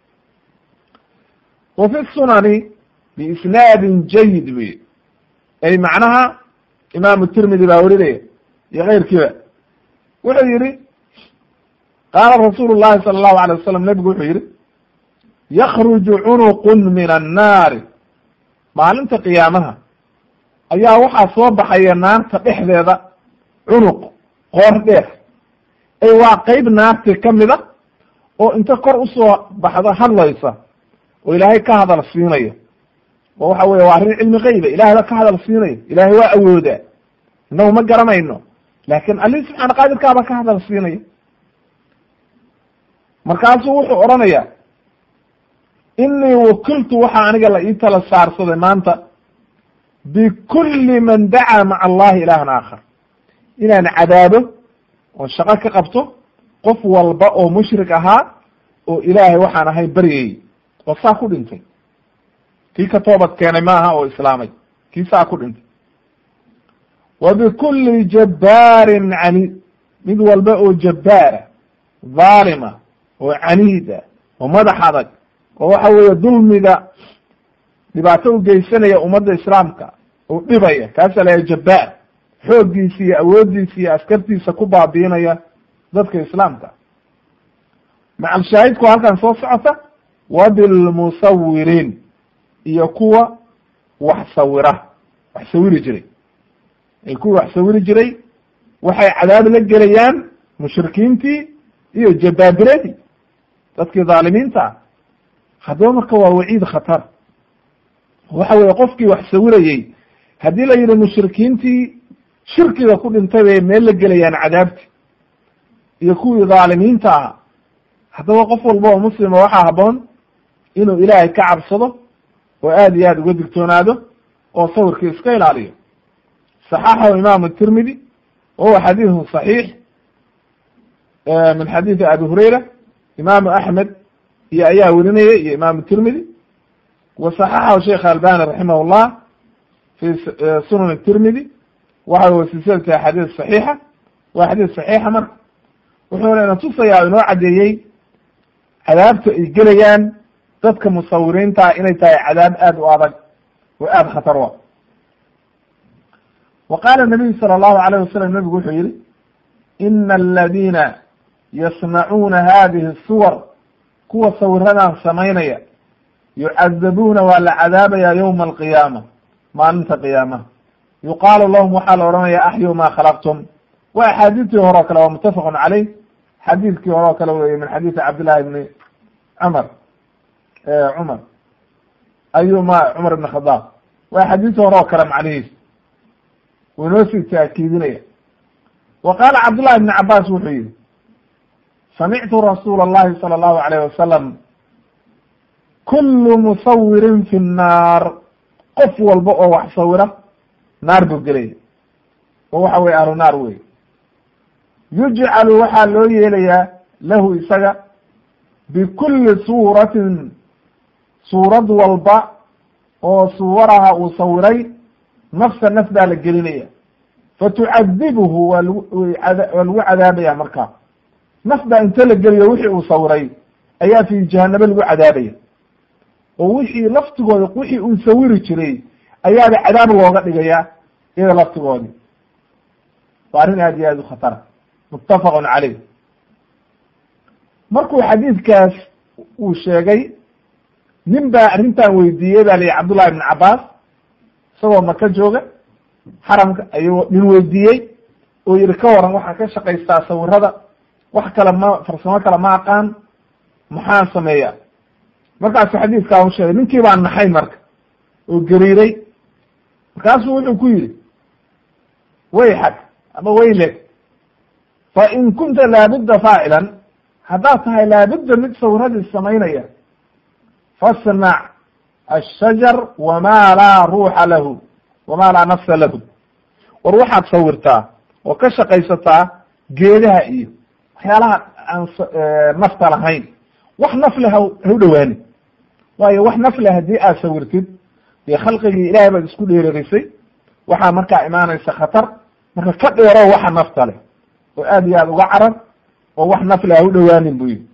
wa fi sunani biisnaadin jayid wey ay macnaha imaamu tirmidi baa werinaya iyo keyrkiiba wuxuu yihi qaala rasuulu llahi sala allahu alay wasalam nebigu wuxuu yihi yakruju cunuqun min annaari maalinta qiyaamaha ayaa waxaa soo baxaya naarta dhexdeeda cunuq qoor dheer ay waa qeyb naarti ka mida oo inta kor usoo baxdo hadlaysa oo ilaahay ka hadal siinayo oo waxa weye waa arrin cilmi keyba ilahay ba ka hadal siinayo ilaahay waa awoodaa inagu ma garanayno laakin alii subxaana qaadirkaaba ka hadal siinaya markaasuu wuxuu odhanaya inii wakiltu waxaa aniga la ii tala saarsaday maanta bikulli man dacaa maca allahi ilaahan aakhar inaan cadaabo oo shaqo ka qabto qof walba oo mushrik ahaa oo ilaahay waxaan ahay baryayey oo saa ku dhintay kii ka toobad keenay maaha oo islaamay kii saa ku dhintay wa bikulli jabbaarin caniid mid walba oo jabbaara dhaalima oo caniida oo madax adag oo waxa weeye dulmiga dhibaato u geysanaya ummadda islaamka oo dhibaya kaasaa layahay jabbaar xooggiisa iyo awooddiisa iyo askartiisa ku baabiinaya dadka islaamka macal shaahidku halkan soo socota wa bilmusawiriin iyo kuwa wax sawira wax sawiri jiray ay kuwa wax sawiri jiray waxay cadaab la gelayaan mushrikiintii iyo jabaabiradii dadkii dhaalimiinta ah haddaba marka waa waciid khatar waxa weye qofkii wax sawirayey haddii la yidhi mushrikiintii shirkiga ku dhintay bay meel la gelayaan cadaabti iyo kuwii dhaalimiinta ah haddaba qof walba oo muslima waxaa haboon inuu ilaahay ka cabsado oo aad iyo aad uga digtoonaado oo sawirkii iska ilaaliyo saxaxahu imaamu tirmidi wa huwa xadiidu صaxiix min xadiidi abi hurayra imaamu axmed iyo ayaa werinaya iyo imaamu tirmidi wa saxaxahu sheikh albani raximah llah fi sunan tirmidi waxa wa silsilati axaadiis saxiixa waa xadiis saxiixa marka wuxuuna ina tusayaa inoo caddeeyey cadaabta ay gelayaan dadka musawiriinta inay tahay cadaab aad u adag oo aada khatar u wa qaala nabiyu sala allahu alayh wasalam nabigu wuxuu yihi ina aladiina yasnacuuna hadihi suwar kuwa sawiradan samaynaya yucadabuuna waa la cadaabaya yowma alqiyaama maalinta qiyaamaha yuqaalu lahum waxaa la odhanaya axyu ma khalaqtum waa axaadiistii hore o kale waa muttafaqun caleyh xadiidkii hore oo kale weye min xadiisi cabdillahi bni cumar cumar ayuma cumar ibn khadaab waa xadiisi hore oo kale macnihiis wuu inoo sii taakiidinaya wa qaala cabdullahi ibni cabaas wuxuu yihi samictu rasuula allahi sala allahu alayh wasalam kullu musawirin fi nnaar qof walba oo wax sawira naar buu gelaya oo waxa weye ahlu naar wey yujcalu waxaa loo yeelayaa lahu isaga bikulli suuratin suurad walba oo suwaraha uu sawiray nafsa naf baa la gelinaya fatucadibuhu waa lagu waa lagu cadaabaya markaa naf baa inta la geliyo wixii uu sawiray ayaa fi jahanabo lagu cadaabaya oo wixii laftigooda wixii uu sawiri jiray ayaaba cadaab looga dhigaya iyada laftigoodii waa arrin aad iyo aad u khatara muttafaqun caleyh markuu xadiidkaas uu sheegay nin baa arrintan weydiiyey ba layihi cabdullahi ibn cabaas isagoo maka jooga xaramka ayuu nin weydiiyey oo yihi ka waran waxaa ka shaqaystaa sawirada wax kale ma farsamo kale ma aqaan maxaan sameeya markaasu xadiidkaa u sheegay ninkii baa naxay marka oo gariiray markaasuu wuxuu ku yidhi wayxag ama wayleg fa in kunta laabudda faacilan haddaad tahay laabudda mid sawiradii samaynaya fasnac ashajar wama laa ruuxa lahu wama laa nafsa lahu war waxaad sawirtaa oo ka shaqaysataa geedaha iyo waxyaalaha aan nafta lahayn wax nafle ha ha u dhowaanin waayo wax nafle haddii aad sawirtid dee khalqigii ilaahay baad isku dheererisay waxaa markaa imaanaysa khatar marka ka dheero waxa nafta leh oo aad iyo aad uga carar oo wax nafle ha u dhowaanin buu yihi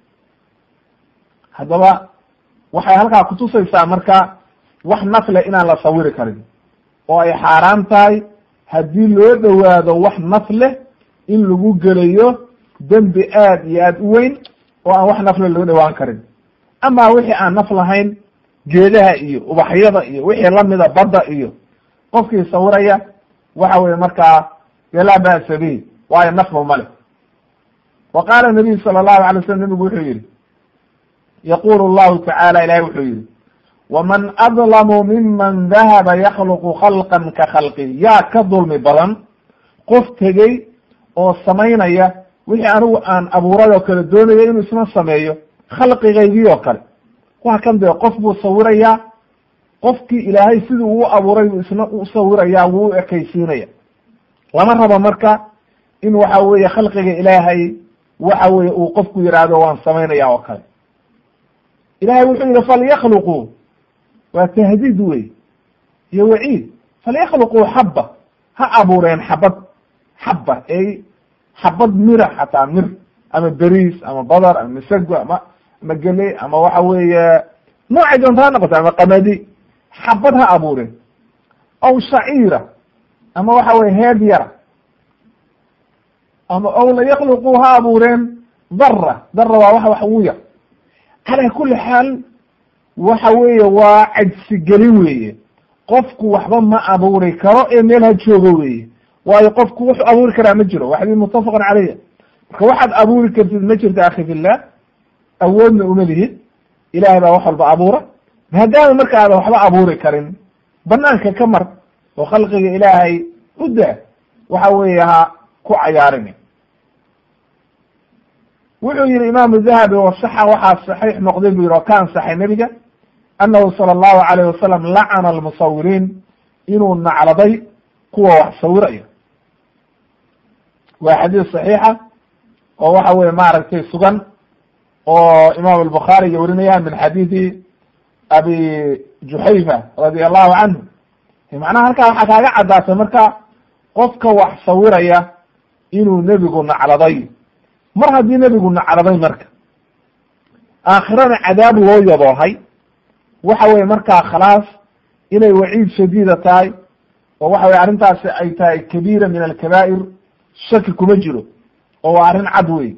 haddaba waxay halkaa kutusaysaa marka wax nafle inaan la sawiri karin oo ay xaaraan tahay haddii loo dhowaado wax naf leh in lagu gelayo dembi aad iyo aad u weyn oo aan wax nafle loo dhowaan karin ama wixii aan naf lahayn geedaha iyo ubaxyada iyo wixii lamida badda iyo qofkii sawiraya waxa weye markaa dee laa ba'sa bihi waayo nafba male wa qaala nabiyu sala allahu alay slam nabigu wuxuu yihi yaqulu llahu tacaala ilahi wuxuu yihi waman adlamu miman dahaba yakluqu khalqan ka khalqi yaa ka dulmi badan qof tegey oo samaynaya wixii anigu aan abuuray oo kale doonaya inuu isna sameeyo khalqigaygii oo kale waa kan dee qof buu sawirayaa qofkii ilaahay sidii uu abuuray buu isna u sawirayaa wuu u ekaysiinaya lama rabo marka in waxa weeye khalqiga ilaahay waxa weye uu qofku yidhaahdo waan samaynaya oo kale ilahay wuxuu yihi falyakluquu waa tahdiid wey iyo waciid falyakluquu xaba ha abuureen xabad xaba ey xabad mira xataa mir ama beriis ama badar ama masago ama ama gele ama waxa weeye noocay doonta ha noqoto ama qamadi xabad ha abuureen aw shaciira ama waxa weye heed yara ama aw layakluquu ha abuureen dara dara waa wax wax ugu yar calaa kuli xaal waxa weeye waa cajsigelin weeye qofku waxba ma abuuri karo ee meel ha joogo weeye waayo qofku wuxuu abuuri karaa ma jiro waa xadiis muttafaqan caleyha marka waxaad abuuri kartid ma jirto akhi fillah awoodna uma lihid ilahay baa wax walba abuura maadaama marka aadan waxba abuuri karin banaanka ka mar oo khalqiga ilaahay u daa waxa weeye ha ku cayaarin wuxuu yihi imaamu dahabi wasaxa waxaa saxiix noqday bu yihi oo ka ansaxay nebiga annahu sala allahu alayh wasalam lacana almusawiriin inuu nacladay kuwa wax sawiraya waa xadiis saxiixa oo waxa weye maaragtay sugan oo imaam albukhaari iyo warinayaan min xadiidi abi juxayfa radi allahu canhu macnaha halkaa waxaa kaaga caddaatay marka qofka wax sawiraya inuu nebigu nacladay mar haddii nebigu nacladay marka aakhirana cadaab loo yaboohay waxa weye markaa khalaas inay waciid shadiida tahay oo waxa weye arrintaasi ay tahay kabiira min alkabaa'ir shaki kuma jiro oo waa arrin cad wey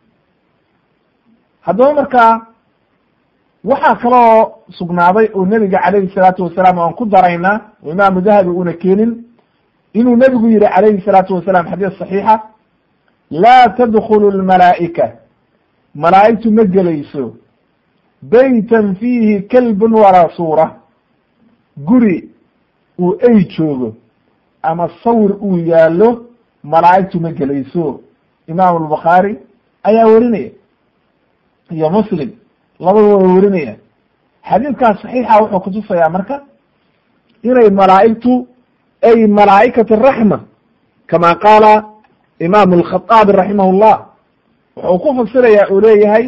haddaba markaa waxaa kaloo sugnaaday oo nebiga calayhi salaatu wasalaam aan ku daraynaa oo imaamu dahabi una keenin inuu nebigu yihi calayhi salaatu wasalaam xadiis saxiixa laa tadkulu lmalaa'ika malaa'igtu ma gelayso beytan fiihi kalbun walaa suura guri uu ey joogo ama sawir uu yaallo malaa'igtu ma gelayso imaamu albukhaari ayaa werinaya iyo muslim labadu way werinayaan xadiidkaas saxiixa wuxuu kutusayaa marka inay malaa'igtu ay malaa'ikat araxma kama qaala imaamu alkhaaabi raximah llah wuxuu ku fasirayaa uu leeyahay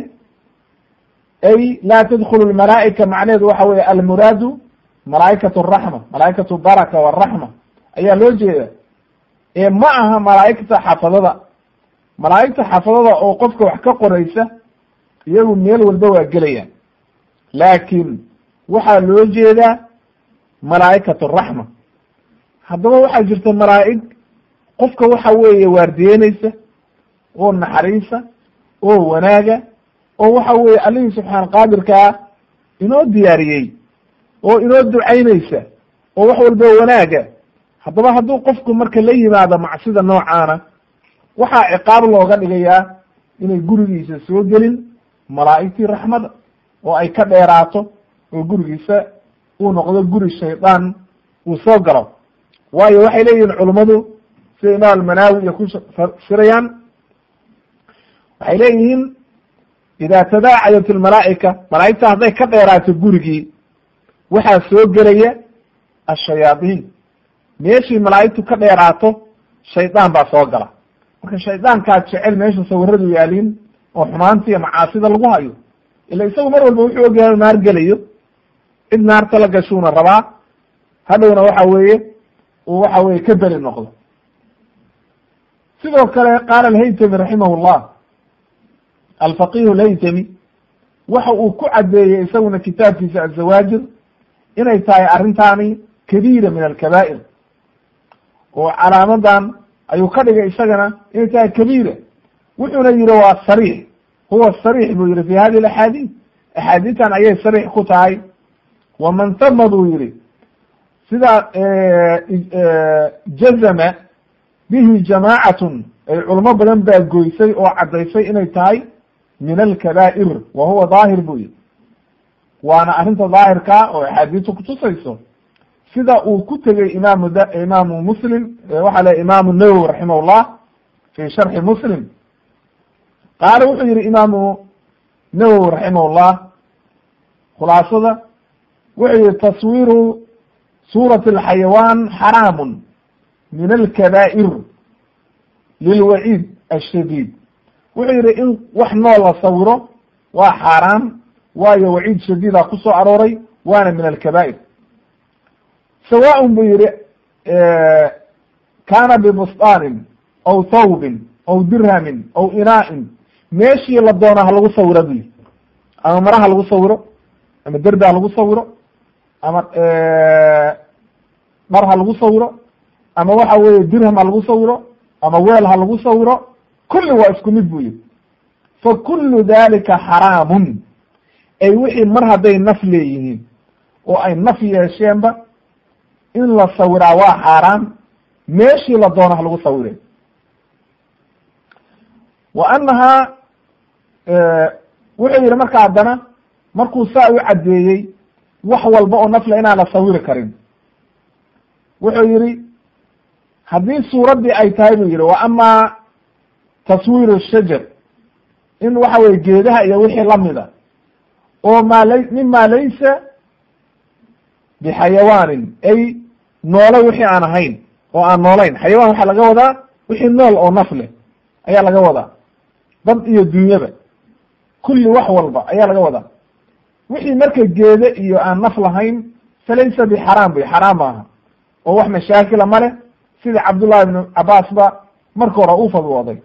ay laa tadkulu lmalaa'ika macnaheedu waxa weye almuraadu malaa'ikat araxma malaa'ikat baraka waraxma ayaa loo jeeda ee ma aha malaa'igta xafadada malaa'igta xafadada oo qofka wax ka qoraysa iyagu meel walba waa gelayaan laakiin waxaa loo jeedaa malaa'ikat araxma haddaba waxaa jirta malaa'ig qofka waxa weeye waardiyeynaysa oo naxariisa oo wanaaga oo waxa weeye allihii subxaan qaadirkaa inoo diyaariyey oo inoo ducaynaysa oo wax walba wanaaga haddaba hadduu qofku marka la yimaado macsida noocaana waxaa ciqaab looga dhigayaa inay gurigiisa soo gelin malaa'igtii raxmada oo ay ka dheeraato oo gurigiisa uu noqdo guri shaydaan uu soo galo waayo waxay leeyihiin culummadu sida imaam almanaawi iyo ku fasirayaan waxay leeyihiin ida tadaacayat almalaa'ika malaa'igta hadday ka dheeraato gurigii waxaa soo gelaya ashayaadiin meeshii malaa'igtu ka dheeraato shaydaan baa soo gala marka shaydaankaa jecel meesha sawiradu yaaliin oo xumaanta iyo macaasida lagu hayo ila isagu mar walba wuxuu ogyahay inu naar gelayo cid naarta la gashuuna rabaa hadhowna waxa weeye uu waxa weye ka beri noqdo sidoo kale qaala alhaytami raximah llah alfaqihu alhaytami waxa uu ku caddeeyey isaguna kitaabkiisa azawaajir inay tahay arrintaani kabiira min alkabaa'ir oo calaamadan ayuu ka dhigay isagana inay tahay kabiira wuxuuna yihi waa sariix huwa sariix buu yihi fi hadi alaxaadiid axaadiistan ayay sariix ku tahay waman tama buu yihi sida jazama bihi jamaacatun ay culamo badan baa goysay oo caddaysay inay tahay min alkabaa'ir wa huwa daahir buu yihi waana arrinta daahirkaa oo axaadiistu kutusayso sida uu ku tegey imaamu d imaamu muslim waxaa le imaamu nawowi raximah llah fi sharxi muslim qaala wuxuu yihi imaamu nawowi raximah llah khulaasada wuxuu yihi taswiiru suurati alxayawaan xaraamun min alkabaa'ir lilwaciid ashadiid wuxuu yihi in wax nool la sawiro waa xaaraan waayo waciid shadiida ku soo arooray waana min alkabaa'ir sawaaءn buu yihi kaana bibustaanin aw thawbin aw dirhamin aw inaa'in meeshii la doona ha lagu sawiro bu yihi ama mara ha lagu sawiro ama derbi ha lagu sawiro ama dhar ha lagu sawiro ama waxa weeye dirham ha lagu sawiro ama weel ha lagu sawiro kulli waa isku mid buu yihi fa kullu dalika xaraamun ay wixii mar hadday naf leeyihiin oo ay naf yeesheenba in la sawiraa waa xaaraan meeshii la doono ha lagu sawire wa annahaa wuxuu yihi marka haddana markuu saa u caddeeyey wax walba oo nafle inaan la sawiri karin wuxuu yihi haddii suuraddii ay tahay buu yihi wa amaa taswiir shajar in waxa weye geedaha iyo wixii lamida oo maa la mima laysa bixayawaanin ay noole wixii aan ahayn oo aan noolayn xayawaan waxaa laga wadaa wixii nool oo naf leh ayaa laga wadaa dad iyo dunyaba kulli wax walba ayaa laga wadaa wixii marka geede iyo aan naf lahayn falaysa bixaraam buy xaraam maaha oo wax mashaakila ma leh sida cabdullahi ibnu cabaas ba marka hore u fadwooday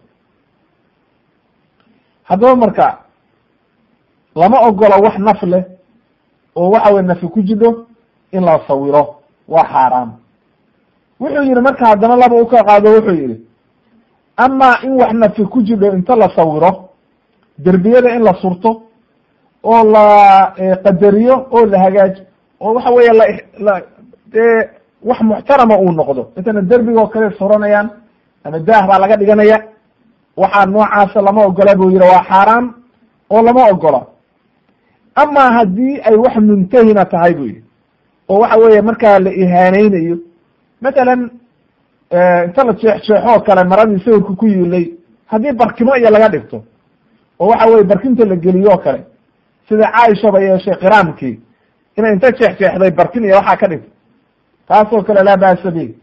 haddaba marka lama ogolo wax naf leh oo waxa weye nafi ku jidho in la sawiro waa xaaraam wuxuu yihi marka haddana laba u ka qaado wuxuu yihi amaa in wax nafi ku jidho inta la sawiro derbiyada in la surto oo la qadariyo oo la hagaajo oo waxa weeye la la dee wax muxtarama uu noqdo intana derbiga oo kale suranayaan ama daah baa laga dhiganaya waxaa noocaasa lama ogola buu yihi waa xaaraan oo lama ogola amaa haddii ay wax muntahina tahay buu yihi oo waxa weeye markaa la ihaaneynayo matalan inta la jeexjeexoo kale maradii sawirka ku yiilay haddii barkimo iyo laga dhigto oo waxa weye barkinta la geliyo o kale sida caaishaba yeeshay qiraamkii inay inta jeexjeexday barkin iyo waxaa ka dhigto taasoo kale laa ba'sa bi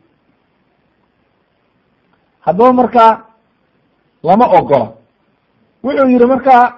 haddaba markaa lama ogola wuxuu yihi markaa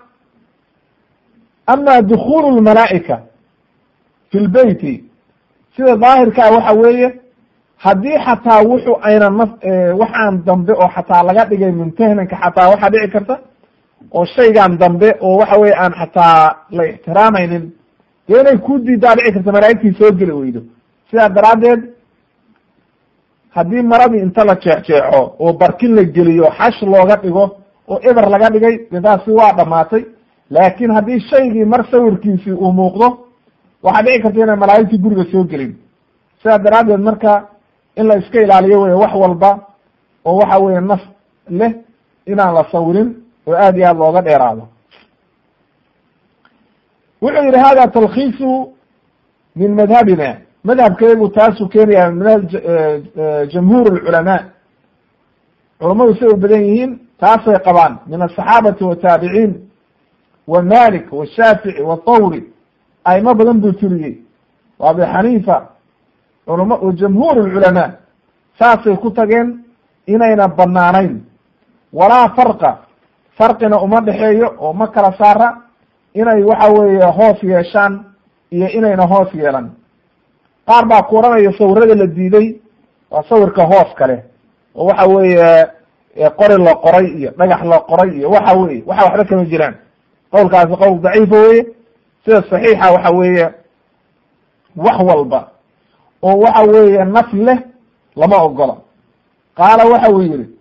ama dukulu lmalaa'ika fi lbeyti sida daahirkaa waxa weeye haddii xataa wuxu ayna naf waxaan dambe oo xataa laga dhigay mumtahnanka xataa waxaa dhici karta oo shaygan dambe oo waxa weye aan xataa la ixtiraamaynin dee inay ku diidaa dhici karta malaa'igtii soo geli weydo sidaa daraaddeed haddii maradii inta la jeexjeexo oo barkin la geliyo xash looga dhigo oo eber laga dhigay de taasi waa dhamaatay laakin haddii shaygii mar sawirkiisii uu muuqdo waxaa dhici karta inay malaa'igtii guriga soo gelin sidaa daraaddeed marka in la iska ilaaliyo wey wax walba oo waxa weye naf leh inaan la sawirin oo aad iyo aad looga dheeraado wuxuu yihi hada talkiisu min madhabina madhabkeegu taasuu keenaya madhab jamhuur lculamaa culamadu say u badan yihiin taasay qabaan min asaxaabati wataabiciin wa malik washaafici wathawri aimo badan buu tiriyey wa abi xaniifa culama jamhuur lculamaa saasay ku tageen inayna banaanayn walaa farqa farqina uma dhexeeyo oo ma kala saara inay waxa weeye hoos yeeshaan iyo inayna hoos yeelan qaar baa ku oranaya sawirada la diiday waa sawirka hoos kale oo waxa weeye qori la qoray iyo dhagax la qoray iyo waxa weye waxa waxba kama jiraan qowlkaasi qowl daciifa weye sida saxiixa waxa weeye wax walba oo waxa weeye naf leh lama ogola qaala waxa uu yihi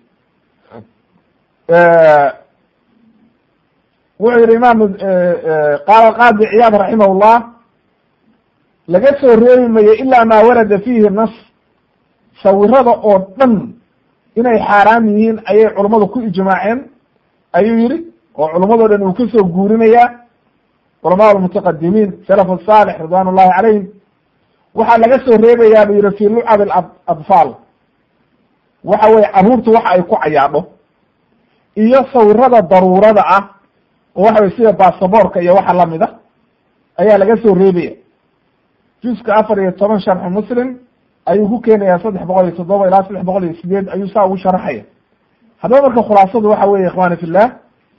wuxuu yihi imaam qaala qaadi ciyaad raximah llah laga soo reebi mayo ilaa maa warada fiihi nas sawirada oo dhan inay xaaraam yihiin ayay culummadu ku ijmaaceen ayuu yihi oo culummadoo dhan uu kasoo guurinayaa culamaa almutaqadimiin salaf asaalix ridwan ullahi calayhim waxaa laga soo reebayaa bu yihi fi lucab adfaal waxa weye carruurtu waxa ay ku cayaadho iyo sawirada daruurada ah oo waxa weye sida basaboorka iyo waxa lamid a ayaa laga soo reebaya juska afar iyo toban sharxu muslim ayuu ku keenayaa saddex boqol iyo toddoba ilaa saddex boqol iyo sideed ayuu saa ugu sharaxaya haddaba marka khulaasadu waxa weye ikhwani fillah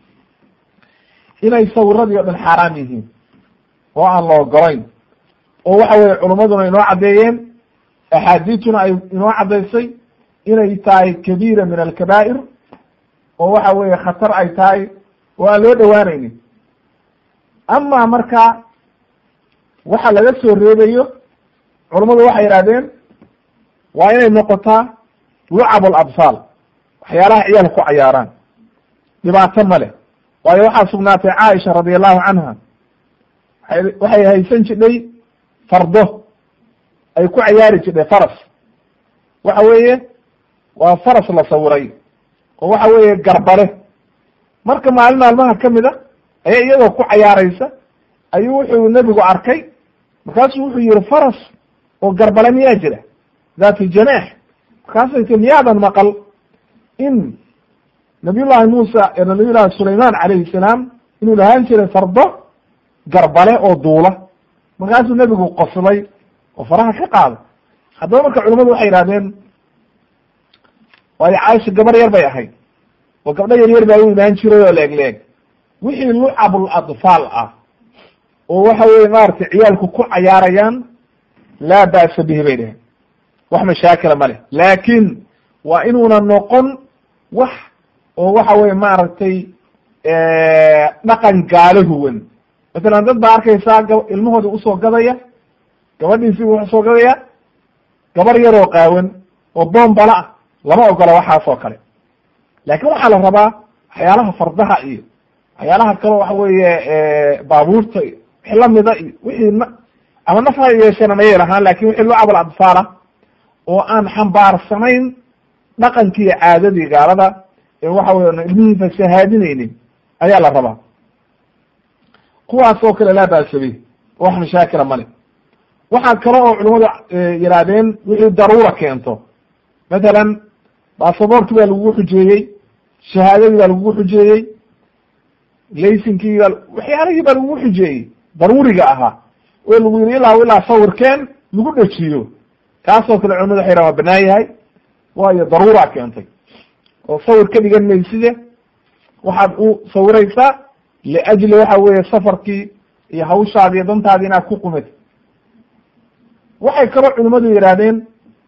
inay sawiradii o dhan xaaraam yihiin oo aan la ogolayn oo waxa weye culummaduna inoo caddeeyeen axaadiituna ay inoo caddaysay inay tahay kabiira min alkabaa'ir oo waxa weeye khatar ay tahay oo aan loo dhowaanaynin ama marka waxa laga soo reebayo culummadu waxay yihahdeen waa inay noqotaa lucab alabsaal waxyaalaha ciyaalka ku cayaaraan dhibaato ma leh waayo waxaa sugnaatay caaisha radi allahu canha waay waxay haysan jidhay fardo ay ku cayaari jidhay faras waxa weeye waa faras la sawiray oo waxa weeye garbale marka maalin maalmaha kamid a ayaa iyadoo ku cayaaraysa ayuu wuxuu nebigu arkay markaasuu wuxuu yihi faras oo garbale miyaa jira daati janaax markaasay ti miyaadan maqal in nabiy llahi muusa nabiy llahi sulayman calayhi salaam inuu lahaan jiray fardo garbale oo duula markaasuu nebigu qoslay oo faraha ka qaaday haddaba marka culamadu waxay yihahdeen waayo caaisha gabar yar bay ahayd oo gabdho yar yar baa u imaan jiray oo leeg leeg wixii lucabul adfaal ah oo waxa weye maaragtay ciyaalku ku cayaarayaan laa ba'sa bihi bay dheheen wax mashaakila ma leh laakin waa inuuna noqon wax oo waxa weye maaragtay dhaqan gaalo huwan masalan dad baa arkaysaa ga ilmahoodi usoo gadaya gabadhiisi wuxuu usoo gadaya gabar yaroo qaawan oo boombala ah lama ogola waxaas oo kale laakin waxaa la rabaa waxyaalaha fardaha iyo waxyaalaha kaleo waxa weeye baabuurta iyo wixii lamida iyo wixii n ama naf ha yeesheen ama yeelahaan lakin wixii lucab aladfaala oo aan xambaarsanayn dhaqankii iyo caadadii gaalada ee waxa wey ilmihii fasahaadinaynin ayaa la rabaa kuwaas oo kale laa baasabi wax mashaakila male waxaa kale oo culimadu yihaahdeen wixii daruura keento mathalan basaborti baa lagugu xujeeyey shahaadadii baa lagugu xujeeyey laysinkii baa waxyaalihii baa lagugu xujeeyey daruuriga ahaa oo lagu yidhi ilaa ilaa sawirkeen lagu dhejiyo kaasoo kale culimadu waxay yhahan waa banaan yahay waayo daruuraa keentay oo sawir ka dhigan mayside waxaad u sawiraysaa liajli waxa weeye safarkii iyo hawshaadi iyo dantaadi inaad ku qumid waxay kaloo culimadu yidhaahdeen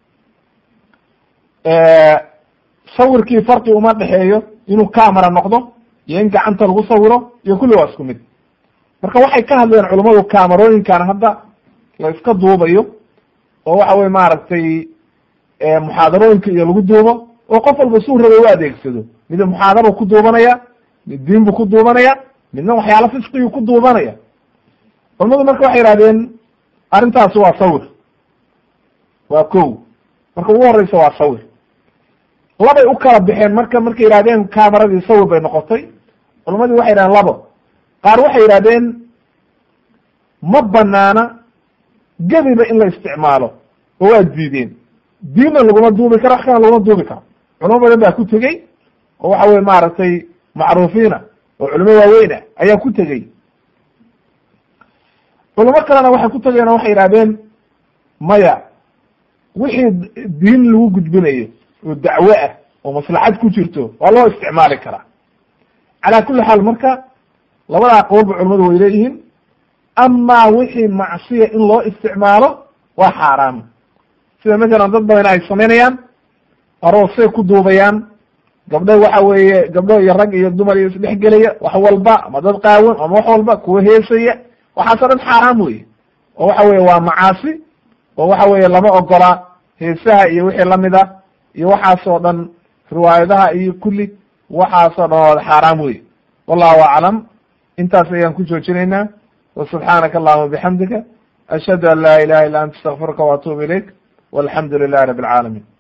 sawirkii farqi uma dhexeeyo inuu camera noqdo iyo in gacanta lagu sawiro iyo kulli waa isku mid marka waxay ka hadleen culimadu camerooyinkan hadda la iska duubayo oo waxa weye maaragtay muxaadarooyinka iyo lagu duubo oo qof walba suu raba u adeegsado mid muxaadaro ku duubanaya mid diin bu ku duubanaya midna waxyaala fisqigu ku duubanaya culimadu marka waxay yihahdeen arrintaasi waa sawir waa ko marka ugu horeysa waa sawir labay u kala baxeen marka markay yihahdeen cameradii sawir bay noqotay culimadii waxay yihahdeen labo qaar waxay yihahdeen ma banaana gebiba in la isticmaalo oo waa diideen diinna laguma duubi karo wax kana laguma duubi karo culimo badan baa ku tegey oo waxa weye maaragtay macruufiina oo culimo waaweyna ayaa ku tegey culimo kalena waxay ku tegeen oo waxay yihahdeen maya wixii diin lagu gudbinayo oo dacwo ah oo maslaxad ku jirto waa loo isticmaali karaa calaa kulli xaal marka labadaa qowlba culimadu way leeyihiin amaa wixii macsiya in loo isticmaalo waa xaaraam sida masalan dad badan ay samaynayaan aroosay ku duubayaan gabdho waxa weeye gabdho iyo rag iyo dumar iyo isdhexgelaya wax walba ama dad qaawan ama wax walba kuwa heesaya waxaasoo dhan xaaraam weye oo waxa weye waa macaasi oo waxa weeye lama ogola heesaha iyo wixii lamid a iyo waxaasoo dhan riwaayadaha iyo kulli waxaasoo dhan waa xaaraam weye wallahu aclam intaas ayaan ku joojinaynaa وسubحaanaka اللهma بxamdika أشhهadu an la ilaha illa anta اstغfiruka وatuب ilayk والحamdu للh رب العاalمين